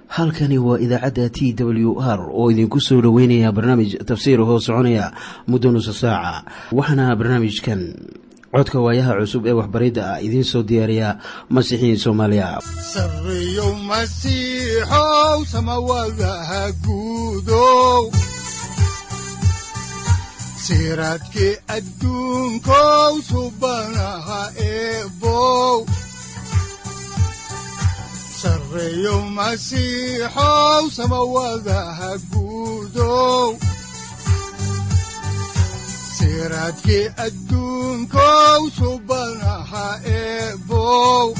halkani waa idaacadda t w r oo idinku soo dhoweynaya barnaamij tafsiir hoo soconaya muddo nusa saaca waxaana barnaamijkan codka waayaha cusub ee waxbaridda ah idiin soo diyaariya masiixiin soomaaliya sareyow masiixow samawadaha guudow siraadkii adduunkow subanaha eebow sareyow masiixow samawadaha guudow siraadkii adduunkow subanaha eebow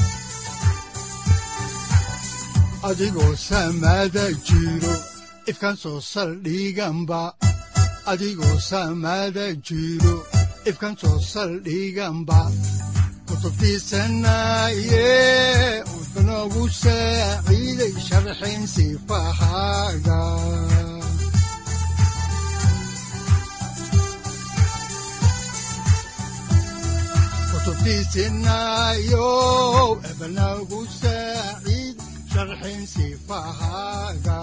adigoo samada jiro ifkaan soo saldhiganba adigoo samada jiro ifkaan soo saldhiganba kutubtiisanaye udanogu saaciiday sharxin sifahaaga kutubtiisinayo ebanagu saaciid sharxin sifahaaga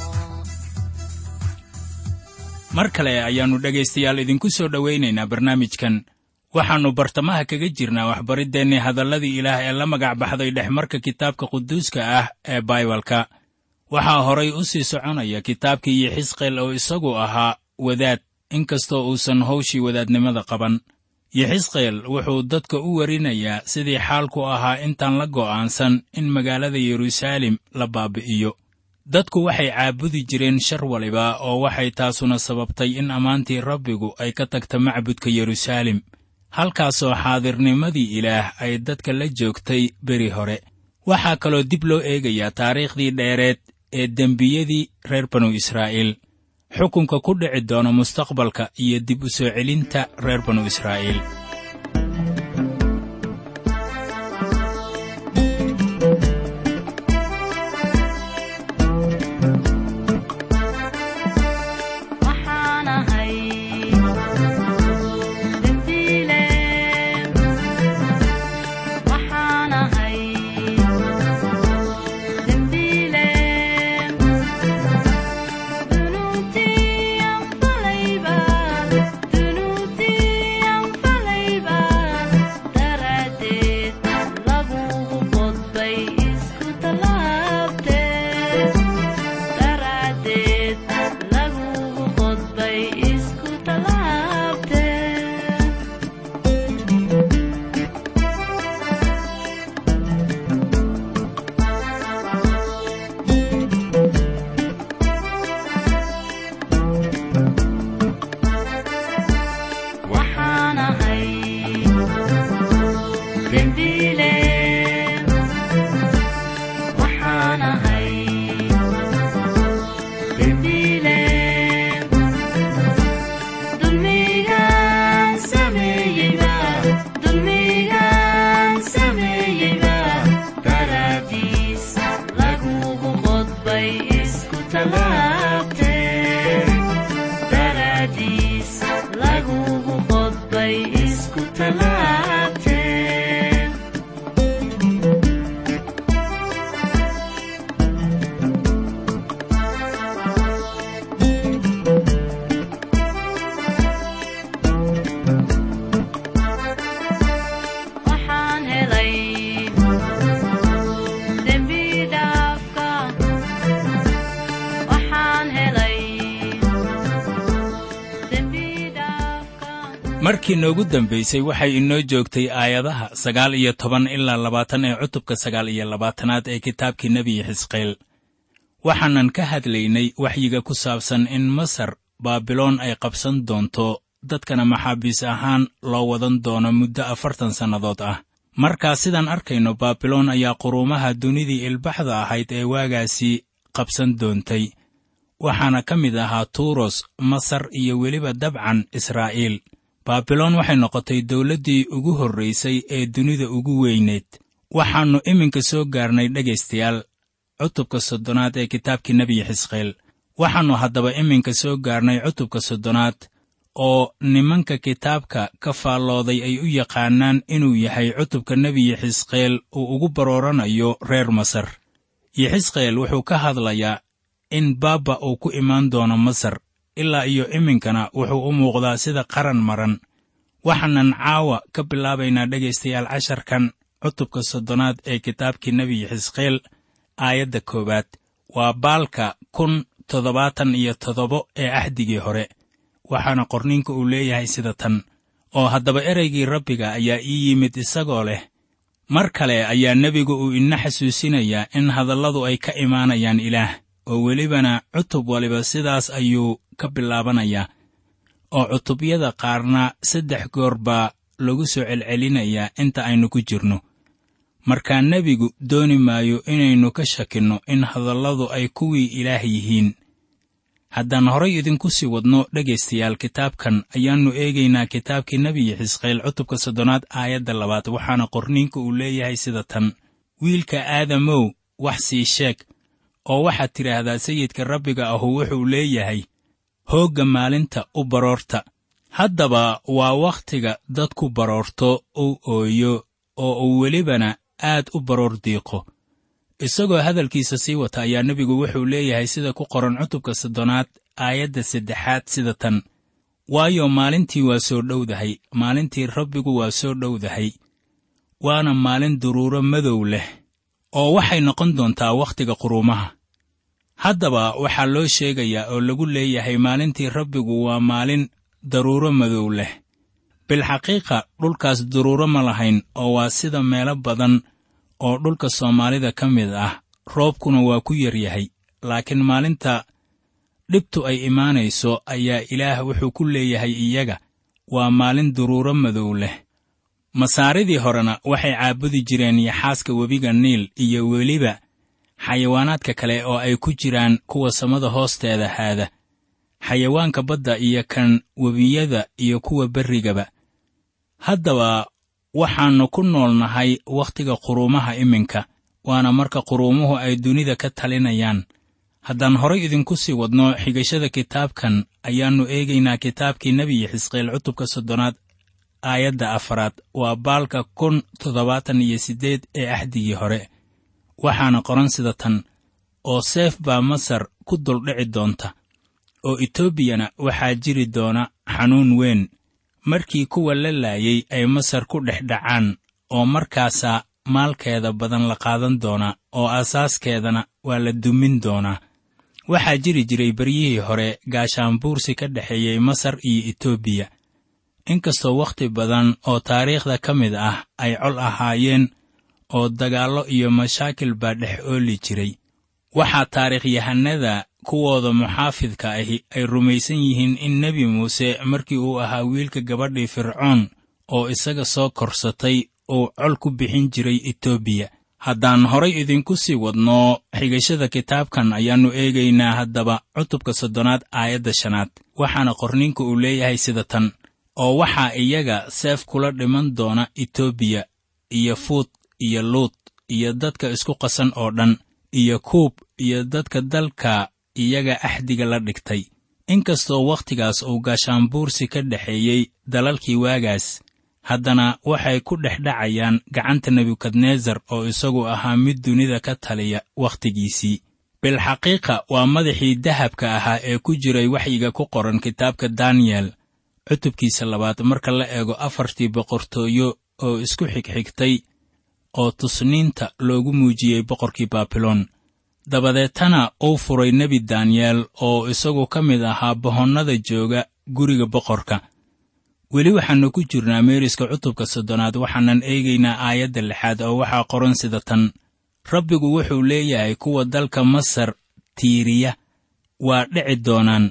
mar kale ayaannu dhegaystayaal idinku soo dhowaynaynaa barnaamijkan waxaannu bartamaha kaga jirnaa waxbariddeenni hadalladii ilaah ee la magac baxday dhexmarka kitaabka quduuska ah ee baibalka waxaa horay u sii soconaya kitaabkii yixisqeel oo isagu ahaa wadaad inkastoo uusan hawshii wadaadnimada qaban yixisqeel wuxuu dadka u warinayaa sidii xaalku ahaa intaan la go'aansan in magaalada yeruusaalem la baabi'iyo dadku waxay caabudi jireen shar waliba oo waxay taasuna sababtay in ammaantii rabbigu ay ka tagta macbudka yeruusaalem halkaasoo xaadirnimadii ilaah ay dadka la joogtay beri hore waxaa kaloo dib loo eegayaa taariikhdii dheereed ee dembiyadii reer banu israa'iil xukunka ku dhici doona mustaqbalka iyo dib u soo celinta reer banu israa'iil markii noogu dambaysay waxay inoo joogtay aayadaha sagaal iyo toban ilaa labaatan ee cutubka sagaal iyo labaatanaad ee kitaabkii nebi xisqeel waxaanan ka hadlaynay waxyiga ku saabsan in masar baabiloon ay qabsan doonto dadkana maxaabiis ahaan loo wadan doono muddo afartan sannadood ah markaa sidaan arkayno baabiloon ayaa quruumaha dunidii ilbaxda ahayd ee waagaasi qabsan doontay waxaana ka mid ahaa tuuros masar iyo weliba dabcan israa'iil baabiloon waxay noqotay dawladdii ugu horraysay ee dunida ugu weyneed waxaannu iminka soo gaarnay dhegaystayaal cutubka soddonaad ee kitaabkii nebiyi xisqeel waxaannu haddaba iminka soo gaarnay cutubka soddonaad oo nimanka kitaabka ka faallooday ay u yaqaanaan inuu yahay cutubka nebiyi xisqeel uu ugu barooranayo reer masar yexisqeel wuxuu ka hadlayaa in baabba uu ku imaan doono masar ilaa iyo iminkana wuxuu u muuqdaa sida qaran maran waxaanan caawa ka bilaabaynaa dhegaystayaal casharkan cutubka soddonaad ee kitaabkii nebi yexisqeel aayadda koowaad waa baalka kun toddobaatan iyo toddobo ee axdigii hore waxaana qorniinka uu leeyahay sida tan oo haddaba ereygii rabbiga ayaa ii yimid isagoo leh mar kale ayaa nebigu uu ina xasuusinayaa in hadalladu ay ka imaanayaan ilaah oo welibana cutub waliba sidaas ayuu ka bilaabanayaa oo cutubyada qaarna saddex goor baa lagu soo celcelinayaa inta aynu ku jirno markaa nebigu dooni maayo inaynu ka shakinno in hadalladu ay kuwii ilaah yihiin haddaan horay idinku sii wadno dhegaystayaal kitaabkan ayaannu eegaynaa kitaabkii nebi yexisqeel cutubka soddonaad aayadda labaad waxaana qorniinka uu leeyahay sida tan wiilka aadamow wax sii sheeg oo waxaad tidhaahdaa sayidka rabbiga ahu wuxuu leeyahay hoogga maalinta u baroorta haddaba waa wakhtiga dadku baroorto uu ooyo oo uu welibana aad u baroor diiqo isagoo hadalkiisa sii wata ayaa nebigu wuxuu leeyahay sida ku qoran cutubka soddonaad aayadda saddexaad sida tan waayo maalintii waa soo dhowdahay maalintii rabbigu waa soo dhowdahay waana maalin duruuro madow leh oo waxay noqon doontaa wakhtiga quruumaha haddaba waxaa loo sheegayaa oo lagu leeyahay maalintii rabbigu waa maalin daruuro madow leh bilxaqiiqa dhulkaas duruuro ma lahayn oo waa sida meelo badan oo dhulka soomaalida ka mid ah roobkuna waa ku yar yahay laakiin maalinta dhibtu ay imaanayso ayaa ilaah wuxuu ku leeyahay iyaga waa maalin duruuro madow leh masaaridii horena waxay caabudi jireen yaxaaska webiga niil iyo weliba xayawaanaadka kale oo ay ku jiraan kuwa samada hoosteeda haada xayawaanka badda iyo kan webiyada iyo kuwa berrigaba haddaba waxaannu ku nool nahay wakhtiga quruumaha iminka waana marka quruumuhu ay dunida ka talinayaan haddaan horay idinku sii wadno xigashada kitaabkan ayaannu eegaynaa kitaabkii nebi yexisqeel cutubka soddonaad aayadda afaraad waa baalka kun toddobaatan iyo siddeed ee axdigii hore waxaana qoran sida tan oo seef baa masar ku duldhici doonta oo etoobiyana waxaa jiri doona xanuun weyn markii kuwa la laayay ay masar ku dhex dhacaan oo markaasaa maalkeeda badan la qaadan doonaa oo asaaskeedana waa la dumin doonaa waxaa jiri jiray beryihii hore gaashaanbuursi ka dhexeeyey masar iyo etoobiya inkastoo wakhti badan oo taariikhda ka mid ah ay col ahaayeen oo dagaallo iyo mashaakil baa dhex ooli jiray waxaa taariikhyahanada kuwooda muxaafidka ahi ay rumaysan yihiin in nebi muuse markii uu ahaa wiilka gabadhii fircoon oo isaga soo korsatay uu col ku bixin jiray etoobiya haddaan horay idinku sii wadno xigashada kitaabkan ayaannu eegaynaa haddaba cutubka soddonaad aayadda shanaad waxaana qorniinka uu leeyahay sida tan oo waxaa iyaga seef kula dhiman doona etoobiya iyo fuud iyo luud iyo dadka isku qasan oo dhan iyo kuub iyo dadka dalka iyaga axdiga la dhigtay inkastoo wakhtigaas uu gaashaanbuursi ka dhexeeyey dalalkii waagaas haddana waxay ku dhex dhacayaan gacanta nebukadnesar oo isagu ahaa mid dunida ka taliya wakhtigiisii bilxaqiiqa waa madaxii dahabka ahaa ee ku jiray waxyiga ku qoran kitaabka daniyel cutubkiisa labaad marka la eego afartii boqortooyo oo isku xigxigtay oo tusniinta loogu muujiyey boqorkii baabiloon dabadeetana uu furay nebi daniyeel oo isagu ka mid ahaa bohonnada jooga guriga boqorka weli waxaannu ku jirnaa meeriska cutubka soddonaad waxaanan eegaynaa aayadda lixaad oo waxaa qoran sida tan rabbigu wuxuu leeyahay kuwa dalka masar tiiriya waa dhici doonaan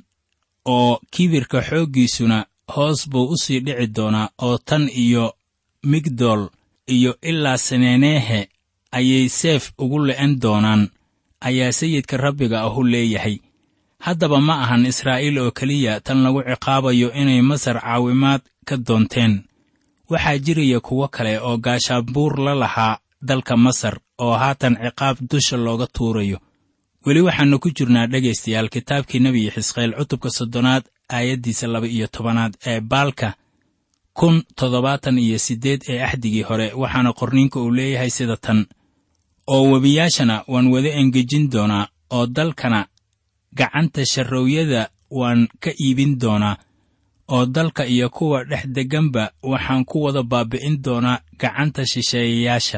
oo kibirka xooggiisuna hoos buu u sii dhici doonaa oo tan iyo migdool iyo ilaa seneeneehe ayay seef ugu le'en doonaan ayaa sayidka rabbiga ahu leeyahay haddaba ma ahan israa'iil oo keliya tan lagu ciqaabayo inay masar caawimaad ka doonteen waxaa jiraya kuwo kale oo gaashaabuur la lahaa dalka masar oo haatan ciqaab dusha looga tuurayo weli waxaannu ku jirnaa dhegaystayaal kitaabkii nebi xisqeel cutubka soddonaad aayaddiisa laba iyo tobanaad ee baalka kun toddobaatan iyo siddeed ee axdigii hore waxaana qorniinka uu leeyahay sida tan oo webiyaashana waan wada engejin doonaa oo dalkana gacanta sharroowyada waan ka iibin doonaa oo dalka iyo kuwa dhex degganba waxaan ku wada baabbi'in doonaa gacanta shisheeyayaasha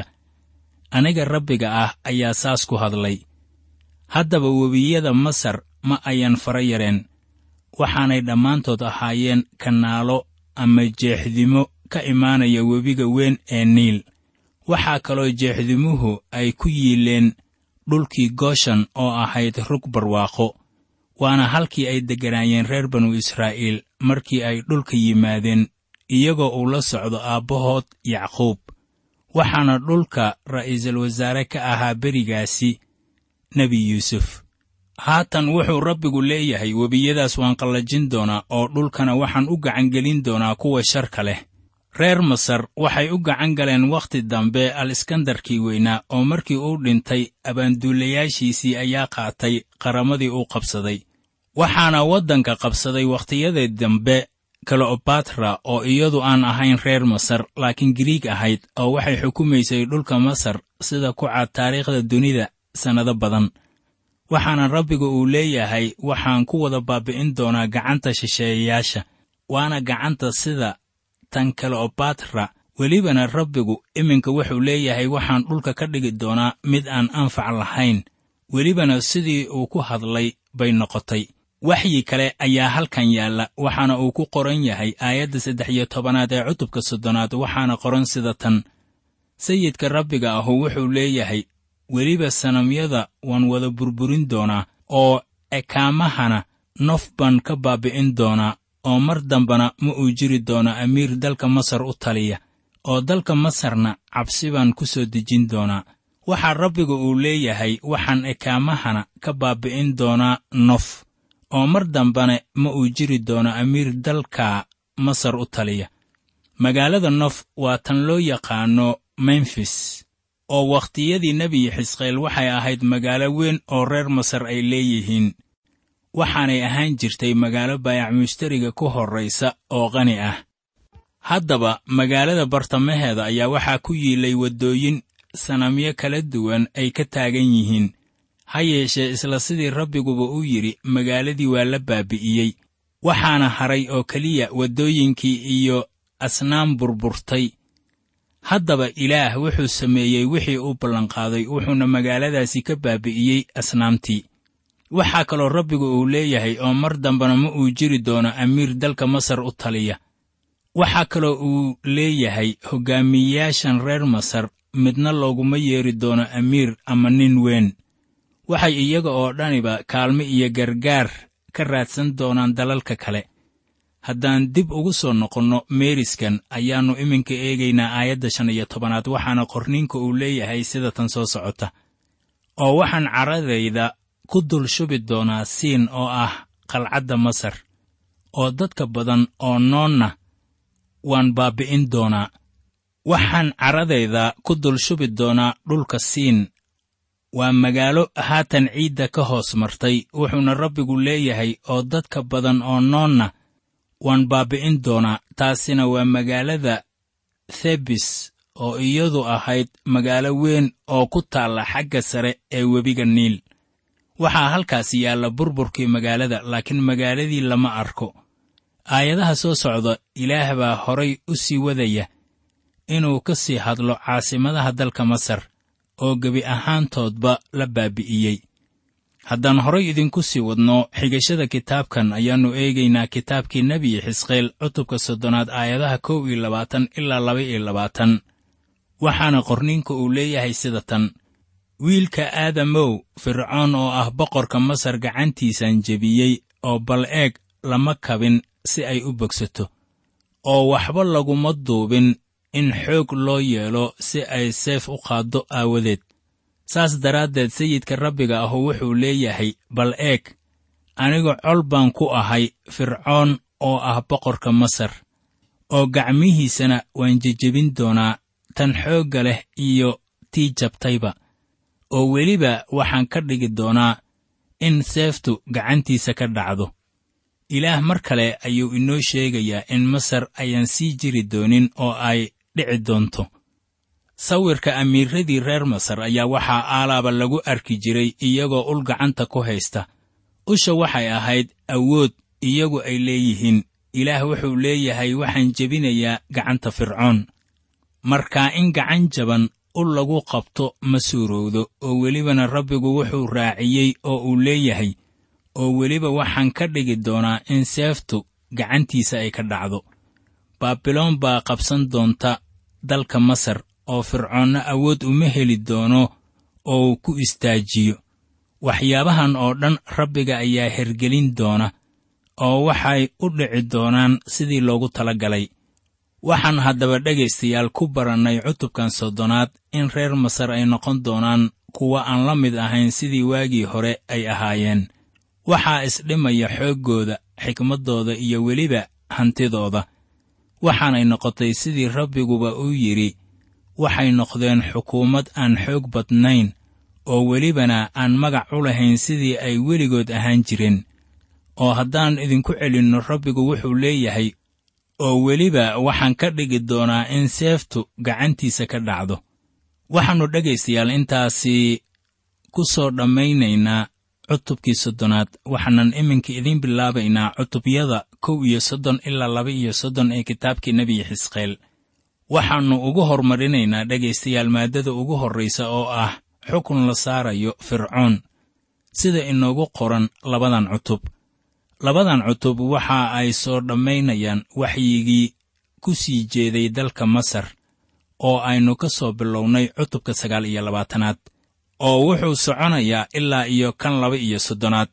aniga rabbiga ah ayaa saas ku hadlay haddaba webiyada masar ma ayan fara yareen waxaanay dhammaantood ahaayeen kanaalo ama jeexdimo ka imaanaya webiga weyn ee niil waxaa kaloo jeexdimuhu ay ku yiileen dhulkii gooshan oo ahayd rug barwaaqo waana halkii ay degganaayeen reer banu israa'iil markii ay dhulka yimaadeen iyagoo uu la socdo aabbahood yacquub waxaana dhulka ra'iisul wasaare ka ahaa berigaasi nebi yuusuf haatan wuxuu rabbigu leeyahay webiyadaas waan qallajin doonaa oo dhulkana waxaan u gacangelin doonaa kuwa sharka leh reer masar waxay u gacan galeen wakhti dambe al iskandarkii weynaa oo markii uu dhintay abaanduulayaashiisii ayaa qaatay qaramadii uu qabsaday waxaana waddanka qabsaday wakhtiyadii dambe kleobatra oo iyadu aan ahayn reer masar laakiin giriig ahayd oo waxay xukumaysay dhulka masar sida ku cad taariikhda dunida sannado badan waxaana rabbiga uu leeyahay waxaan ku wada baabbi'in doonaa gacanta shisheeyayaasha waana gacanta sida tan kleobatra welibana rabbigu iminka wuxuu leeyahay waxaan dhulka ka dhigi doonaa mid aan anfac lahayn welibana sidii uu ku hadlay bay noqotay waxyi kale ayaa halkan yaalla waxaana uu ku qoran yahay aayadda saddex iyo tobanaad ee cutubka soddonaad waxaana qoran sida tan sayidka rabbiga ahu wuxuu leeyahay weliba sanamyada waan wada burburin doonaa oo ekaamahana nof baan ka baabbi'in doonaa oo mar dambana ma uu jiri doono amiir dalka masar u taliya oo dalka masarna cabsi baan ku soo dejin doonaa waxaa rabbiga uu leeyahay waxaan ekaamahana ka baabbi'in doonaa nof oo mar dambana ma uu jiri doono amiir dalka masar u taliya magaalada nof waa tan loo yaqaanno memfis oo wakhtiyadii nebi xisqeel waxay ahayd magaalo weyn oo reer masar ay leeyihiin waxaanay ahaan jirtay magaalo baayac mushtariga ku horraysa oo qani ah haddaba magaalada bartamaheeda ayaa waxaa ku yiilay waddooyin sanamyo kala duwan ay ka taagan yihiin ha yeeshee isla sidii rabbiguba u yidhi magaaladii waa la baabi'iyey waxaana haray oo keliya waddooyinkii iyo asnaam burburtay haddaba ilaah wuxuu sameeyey wixii uu ballanqaaday wuxuuna magaaladaasi ka baabi'iyey asnaamtii waxaa kaloo rabbigu uu leeyahay oo mar dambena ma uu jiri doono amiir dalka masar u taliya waxaa kaloo uu leeyahay hoggaamiyeyaashan reer masar midna looguma yeeri doono amiir ama nin weyn waxay iyaga oo dhaniba kaalmo iyo gargaar ka raadsan doonaan dalalka kale haddaan dib ugu soo noqonno meeriskan ayaannu iminka eegaynaa aayadda shan iyo tobanaad waxaana qorniinka uu leeyahay sida tan soo socota oo waxaan carradayda ku dul shubi doonaa siin oo ah qalcadda masar oo dadka badan oo noonna waan baabbi'in doonaa waxaan carradayda ku dul shubi doonaa dhulka siin waa magaalo haatan ciidda ka hoos martay wuxuuna rabbigu leeyahay oo dadka badan oo noonna waan baabbi'in doonaa taasina waa magaalada thebis oo iyadu ahayd magaalo weyn oo ku taalla xagga sare ee webiga niil waxaa halkaas yaalla burburkii magaalada laakiin magaaladii lama arko aayadaha soo socda ilaah baa horay u sii wadaya inuu ka sii hadlo caasimadaha dalka masar oo gebi ahaantoodba la baabi'iyey haddaan horay idinku sii wadno xigashada kitaabkan ayaannu eegaynaa kitaabkii nebi xisqeel cutubka soddonaad aayadaha kow iyo labaatan ilaa laba iyo labaatan waxaana qorniinka uu leeyahay sida tan wiilka aadamow fircoon oo ah boqorka masar gacantiisan jebiyey oo bal eeg lama kabin si ay u bogsato oo waxba laguma duubin in xoog loo yeelo si ay seef u qaaddo aawadeed saas daraaddeed sayidka rabbiga ahu wuxuu leeyahay bal eeg aniga col baan ku ahay fircoon oo ah boqorka masar oo gacmihiisana waan jejebin doonaa tan xoogga leh iyo tii jabtayba oo weliba waxaan ka dhigi doonaa in seeftu gacantiisa ka dhacdo ilaah mar kale ayuu inoo sheegayaa in masar ayaan sii jiri doonin oo ay dhici doonto sawirka amiiradii reer masar ayaa waxaa aalaaba lagu arki jiray iyagoo ul gacanta ku haysta usha waxay ahayd awood iyagu ay leeyihiin ilaah wuxuu leeyahay waxaan jebinayaa gacanta fircoon markaa in gacan jaban ul lagu qabto ma suurowdo oo welibana rabbigu wuxuu raaciyey oo uu leeyahay oo weliba waxaan ka dhigi doonaa in seeftu gacantiisa ay ka dhacdo baabiloon baa qabsan doonta dalka masar oo fircoonna awood uma heli doono oo uu ku istaajiyo waxyaabahan oo dhan rabbiga ayaa hergelin doona oo waxay u dhici doonaan sidii loogu tala galay waxaan haddaba dhegaystayaal ku barannay cutubkan soddonaad in reer masar ay noqon doonaan kuwa aan la mid ahayn sidii waagii hore ay ahaayeen waxaa isdhimaya xooggooda xikmaddooda iyo weliba hantidooda waxaanay noqotay sidii rabbiguba uu yidhi waxay noqdeen xukuumad aan xoog badnayn oo welibana aan magac u lahayn sidii ay weligood ahaan jireen oo haddaan idinku celinno rabbigu wuxuu leeyahay oo weliba waxaan ka dhigi doonaa in seeftu gacantiisa ka dhacdo waxaannu dhegaystayaal intaasi ku soo dhammaynaynaa cutubkii soddonaad waxaanan iminka idiin bilaabaynaa cutubyada kow iyo soddon ilaa laba iyo soddon ee kitaabkii nebi xisqeel waxaannu ugu hormarinaynaa dhegaystayaal maaddada ugu horraysa oo ah xukun la saarayo fircoon sida inoogu qoran labadan cutub labadan cutub waxa ay soo dhammaynayaan waxyigii ku sii jeeday dalka masar oo aynu ka soo bilownay cutubka sagaal iyo labaatanaad oo wuxuu soconayaa ilaa iyo kan laba iyo soddonaad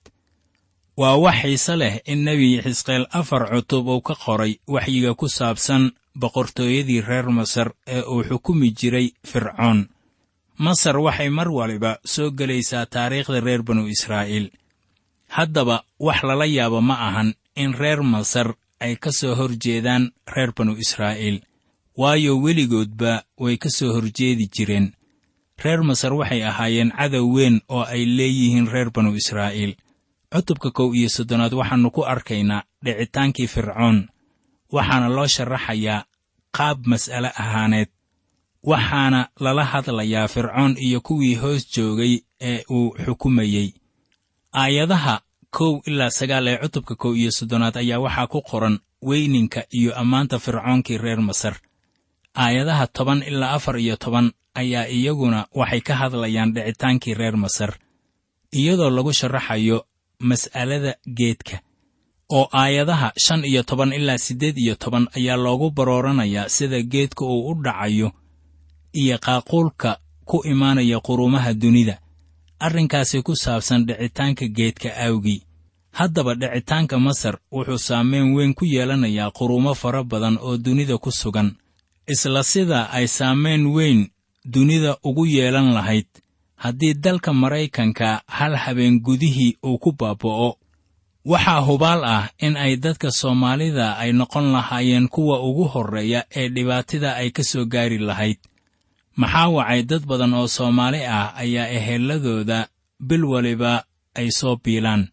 waa wax xiise leh in nebi xisqeel afar cutub uu ka qoray waxyiga ku saabsan boqortooyadii reer masar ee uu xukumi jiray fircoon masar waxay mar waliba soo gelaysaa taariikhda reer banu israa'iil haddaba wax lala yaabo ma ahan in reer masar ay ka soo hor jeedaan reer banu israa'iil waayo weligoodba way ka soo horjeedi jireen reer masar waxay ahaayeen cadow weyn oo ay leeyihiin reer banu israa'iil cutubka kow iyo soddonaad waxaannu ku arkaynaa dhicitaankii fircoon waxaana loo sharaxayaa qaab mas'ale ahaaneed waxaana lala hadlayaa fircoon iyo kuwii hoos joogay ee uu xukumayey aayadaha kow ilaa sagaal ee cutubka kow iyo soddonaad ayaa waxaa ku qoran weyninka iyo ammaanta fircoonkii reer masar aayadaha toban ilaa afar iyo toban ayaa iyaguna waxay ka hadlayaan dhicitaankii reer masar iyadoo lagu sharaxayo mas'alada geedka oo aayadaha shan iyo toban ilaa siddeed iyo toban ayaa loogu barooranayaa sida geedka uu u dhacayo iyo qaaquulka ku imaanaya qurumaha dunida arrinkaasi ku saabsan dhicitaanka geedka awgii haddaba dhicitaanka masar wuxuu saameyn weyn ku yeelanayaa qurumo fara badan oo dunida ku sugan isla sida ay saameyn weyn dunida ugu yeelan lahayd haddii dalka maraykanka hal habeen gudihii uu ku baaba'o waxaa hubaal ah in ay dadka soomaalida ay noqon lahaayeen kuwa ugu horreeya ee dhibaatida ay ka soo gaari lahayd maxaa wacay dad badan oo soomaali ah ayaa ehelladooda bil waliba ay soo biilaan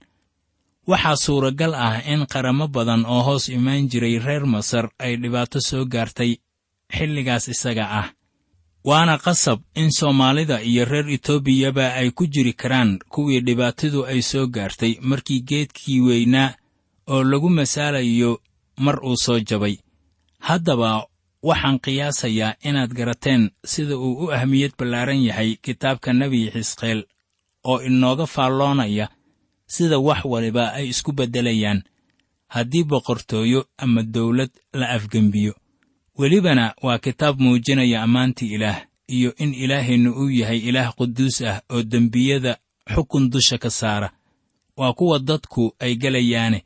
waxaa suuragal ah in qaramo badan oo hoos imaan jiray reer masar ay dhibaato soo gaartay xilligaas isaga ah waana qasab in soomaalida iyo reer etoobiyaba ay ku jiri karaan kuwii dhibaatadu ay soo gaartay markii geedkii weynaa oo lagu masaalayo mar uu soo jabay haddaba waxaan qiyaasayaa inaad garateen sida uu u ahmiyad ballaaran yahay kitaabka nebi xisqeel oo inooga faalloonaya sida wax waliba ay isku beddelayaan haddii boqortooyo ama dawlad la afgembiyo welibana waa kitaab muujinaya ammaantii ilaah iyo in ilaaheennu uu yahay ilaah quduus ah oo dembiyada xukun dusha ka saara waa kuwa dadku ay gelayaane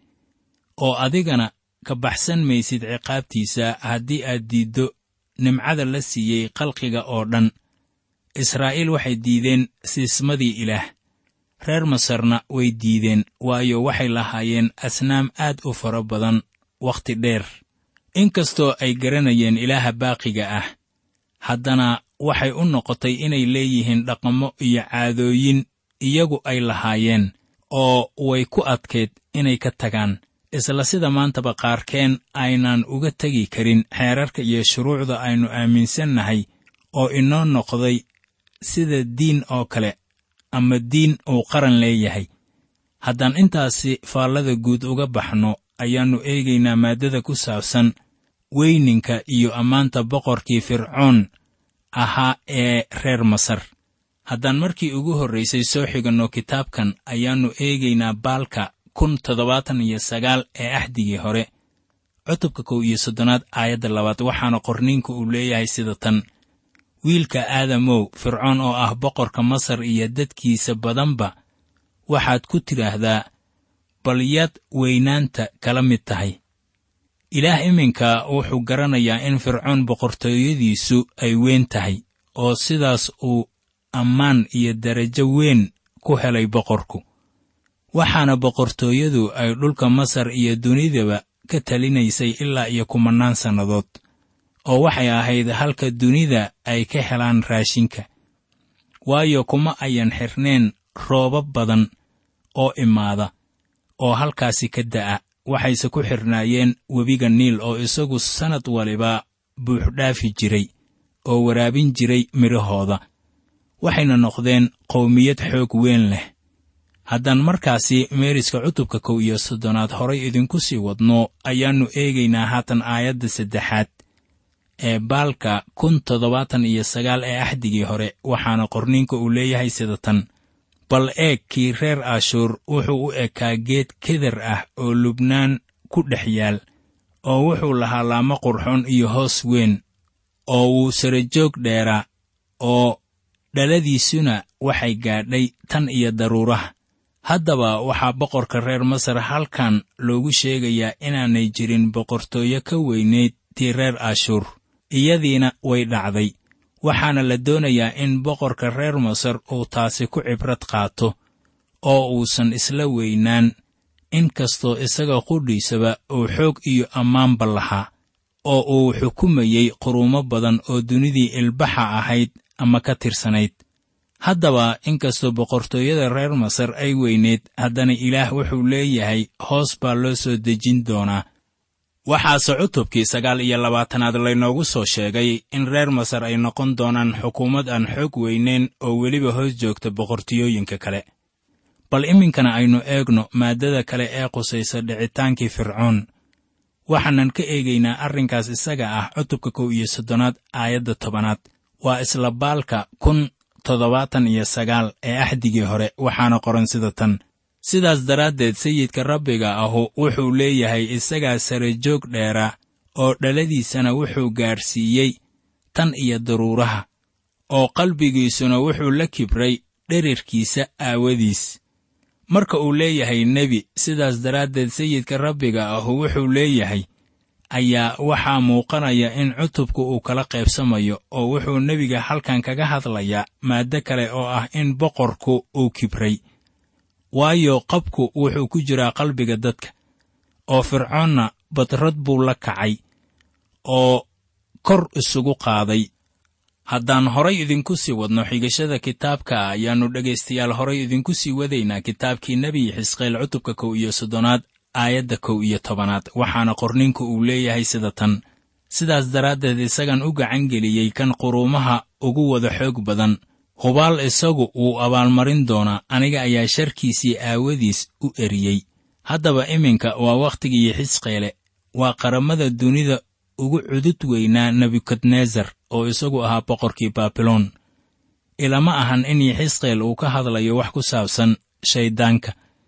oo adigana ka baxsan maysid ciqaabtiisa haddii aad diiddo nimcada la siiyey khalqiga oo dhan israa'iil waxay diideen siismadii ilaah reer masarna way diideen waayo waxay lahaayeen asnaam aad u fara badan wakhti dheer inkastoo ay garanayeen ilaaha baaqiga ah haddana waxay u noqotay inay leeyihiin dhaqamo iyo caadooyin iyagu ay lahaayeen oo way ku adkayd inay ka tagaan isla sida maantaba qaarkeen aynaan uga tegi karin xeerarka iyo shuruucda aynu aaminsannahay oo inoo noqday sida diin oo kale ama diin uu qaran leeyahay haddaan intaasi faallada guud uga baxno ayaannu eegaynaa maaddada ku saabsan weyninka iyo ammaanta boqorkii fircoon ahaa ee reer masar haddaan markii ugu horraysay soo xiganno kitaabkan ayaannu eegaynaa baalka kun toddobaatan iyo sagaal ee axdigii hore cutubka kow iyo soddonaad aayadda labaad waxaana qorniinku uu leeyahay sida tan wiilka aadamow fircoon oo ah boqorka masar iyo dadkiisa badanba waxaad ku tidhaahdaa bal yaad weynaanta kala mid tahay ilaah iminka wuxuu garanayaa in fircoon boqortooyadiisu ay weyn tahay oo sidaas uu ammaan iyo darajo weyn ku helay boqorku waxaana boqortooyadu ay dhulka masar iyo dunidaba ka talinaysay ilaa iyo kumannaan sannadood oo waxay ahayd halka dunida ay ka helaan raashinka waayo kuma ayan xirneen roobab badan oo imaada oo halkaasi ka da'a waxayse ku xidhnaayeen webiga niil oo isagu sannad waliba buuxdhaafi jiray oo waraabin jiray midhahooda waxayna noqdeen qowmiyad xoog weyn leh haddaan markaasi meeriska cutubka kow iyo soddonaad horay idinku sii wadno ayaannu eegaynaa haatan aayadda saddexaad ee baalka kun toddobaatan iyo sagaal ee axdigii hore waxaana qorniinka uu leeyahay sida tan bal eeg kii reer ashuur wuxuu u ekaa geed keder ah oo lubnaan ku dhex yaal oo wuxuu lahaa laamo qurxoon iyo hoos weyn oo wuu sarajoog dheeraa oo dhaladiisuna waxay gaadhay tan iyo daruuraha haddaba waxaa boqorka reer masar halkan loogu sheegayaa inaanay jirin boqortooyo ka weynayd tii reer ashuur iyadiina way dhacday waxaana la doonayaa in boqorka reer masar uu taasi ku cibrad qaato oo uusan isla weynaan in kastoo isaga qudhiisaba uu xoog iyo ammaanba lahaa oo uu xukumayey quruumo badan oo dunidii ilbaxa ahayd ama ka tirsanayd haddaba inkastoo boqortooyada reer masar ay weyneed haddana ilaah wuxuu leeyahay hoos baa loo soo dejin doonaa waxaase cutubkii sagaal iyo labaatanaad laynoogu soo sheegay in reer masar ay noqon doonaan xukuumad aan xoog weyneyn oo weliba hoos joogta boqortooyooyinka kale bal iminkana aynu eegno maaddada kale ee qusaysa dhicitaankii fircoon waxaanan ka eegaynaa arrinkaas isaga ah cutubka kow iyo soddonaad aayadda tobanaad waa isla baalka kun toddobaatan iyo sagaal ee axdigii hore waxaana qoran sida tan sidaas daraaddeed sayidka rabbiga ahu wuxuu leeyahay isagaa sarajoog dheera oo dhaladiisana wuxuu gaadhsiiyey tan iyo daruuraha oo qalbigiisuna wuxuu la kibray dherarkiisa aawadiis marka uu leeyahay nebi sidaas daraaddeed sayidka rabbiga ahu wuxuu leeyahay ayaa waxaa muuqanaya in cutubku uu kala qaybsamayo oo wuxuu nebiga halkan kaga hadlayaa maaddo kale oo ah in boqorku uu kibray waayo qabku wuxuu ku jiraa qalbiga dadka oo fircoonna badrad buu la kacay oo kor isugu qaaday haddaan horay idinku sii wadno xigashada kitaabka ayaannu dhegaystayaal horay idinku sii wadaynaa kitaabkii nebi xisqeel cutubka kow iyo soddonaad aayadda kow iyo tobanaad waxaana qorninku uu leeyahay sida tan sidaas daraaddeed isagan u gacan geliyey kan quruumaha ugu wada xoog badan hubaal isagu wuu abaalmarin doonaa aniga ayaa sharkiisii aawadiis u eriyey haddaba iminka waa wakhtigii xisqeele waa qaramada dunida ugu cudud weynaa nebukadnesar oo isagu ahaa boqorkii baabiloon ilama ahan in yaxisqeel uu ka hadlayo wax ku saabsan shayddaanka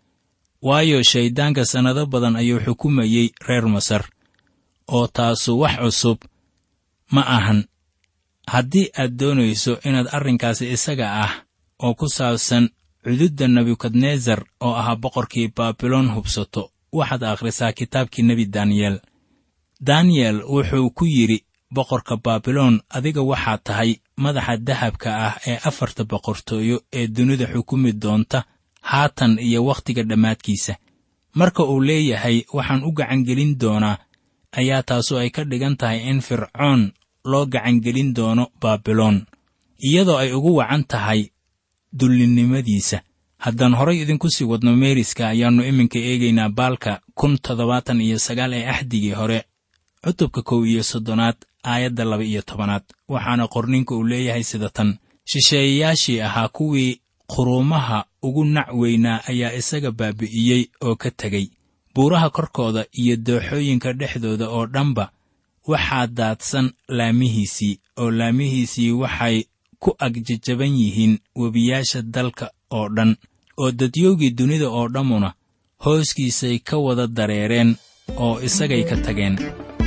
waayo shayddaanka sannado badan ayuu xukumayey reer masar oo taasu wax cusub ma ahan haddii aad doonayso inaad arrinkaasi isaga ah oo ku saabsan cududda nebukadnesar oo ahaa boqorkii baabiloon hubsato waxaad akhrisaa kitaabkii nebi daniyel daniyel wuxuu ku yidhi boqorka baabiloon adiga waxaad tahay madaxa dahabka ah ee afarta boqortooyo ee dunida xukumi doonta haatan iyo wakhtiga dhammaadkiisa marka uu leeyahay waxaan u gacangelin doonaa ayaa taasu ay ka dhigan tahay in fircoon loo gacangelin doono baabiloon iyadoo ay ugu wacan tahay dullinnimadiisa haddaan horay idinku sii wadno meeriska ayaannu iminka eegaynaa baalka kun toddobaatan iyo sagaal ee axdigii hore cutubka kow iyo soddonaad aayadda laba iyo tobanaad waxaana qorninka uu leeyahay sida tan shisheeyayaashii ahaa kuwii quruumaha ugu nac weynaa ayaa isaga baabi'iyey oo ka tegey buuraha korkooda iyo dooxooyinka dhexdooda oo dhanba waxaa daadsan laamihiisii oo laamihiisii waxay ku agjajaban yihiin webiyaasha dalka oo dhan oo dadyowgii dunida oo dhammuna hooskiisay ka wada dareereen oo isagay ka tageen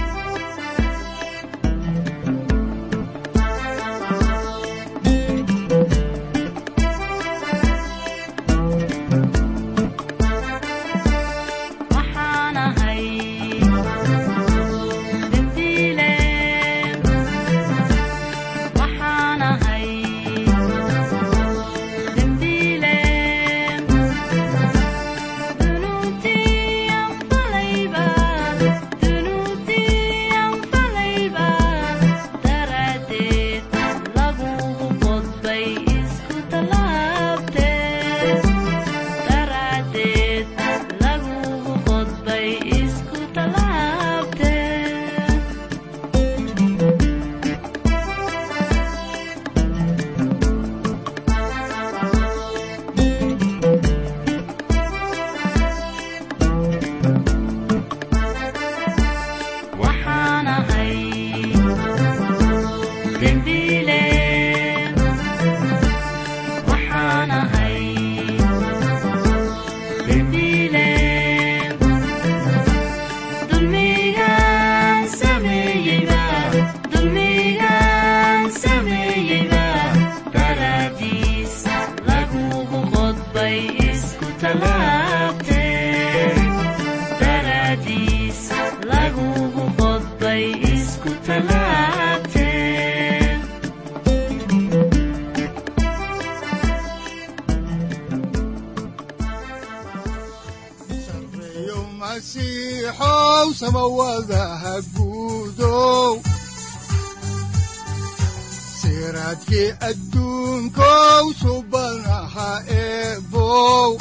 siraadkii adduunkow subanaha eebow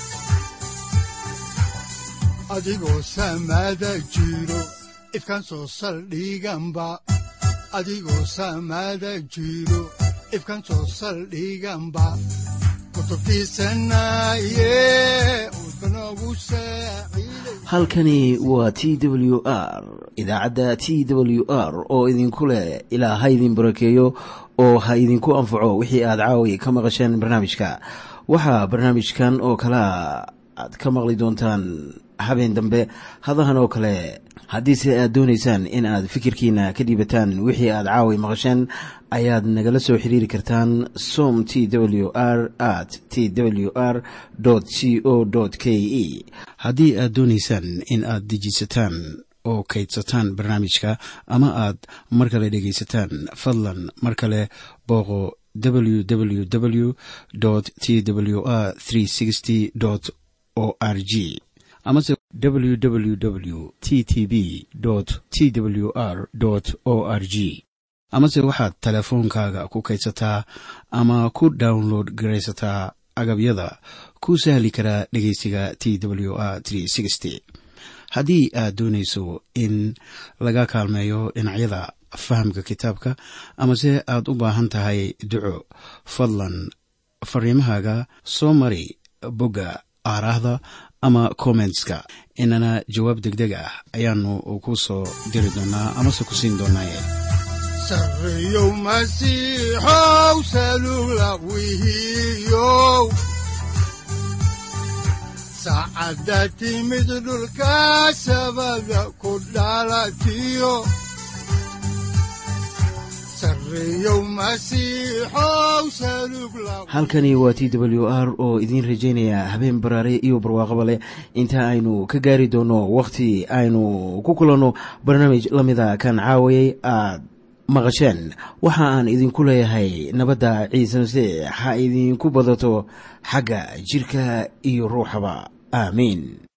adigoo samaada jiro ifkan soo saldhiganba adigoo samaada jiro ifkan soo saldhiganba halkani waa t w r idaacadda t w r oo idinku leh ilaa ha idin barakeeyo oo ha idinku anfaco wixii aad caawi ka maqasheen barnaamijka waxaa barnaamijkan oo kalea aad ka maqli doontaan habeen dambe hadahan oo kale haddiise aad doonaysaan in aad fikirkiina ka dhiibataan wixii aad caawi maqasheen ayaad nagala soo xiriiri kartaan som t w r at t w r c o k e haddii aad doonaysaan in aad dejiisataan oo kaydsataan barnaamijka ama aad mar kale dhegaysataan fadlan mar kale booqo www t w r o r g amase www t t b t w r o r g amase waxaad teleefoonkaaga ku kaydsataa ama ku download garaysataa agabyada ku sahli karaa dhegeysiga t w r haddii aad doonayso in laga kaalmeeyo dhinacyada fahamka kitaabka amase aad u baahan tahay duco fadlan fariimahaaga soo mari bogga aaraahda ama kommentska inana jawaab degdeg ah ayaanu ku soo diri doonaa amase ku siin doonaaye sareyow masiixow salugla wihiyow saacadda timid dhulka sabada ku dhalatiyo halkani waa t w r oo idiin rajaynaya habeen baraare iyo barwaaqaba leh inta aynu ka gaari doono wakhti aynu ku kulanno barnaamij la mida kan caawayay aad maqasheen waxa aan idinku leeyahay nabadda ciise masiix ha idinku badato xagga jidhka iyo ruuxaba aamiin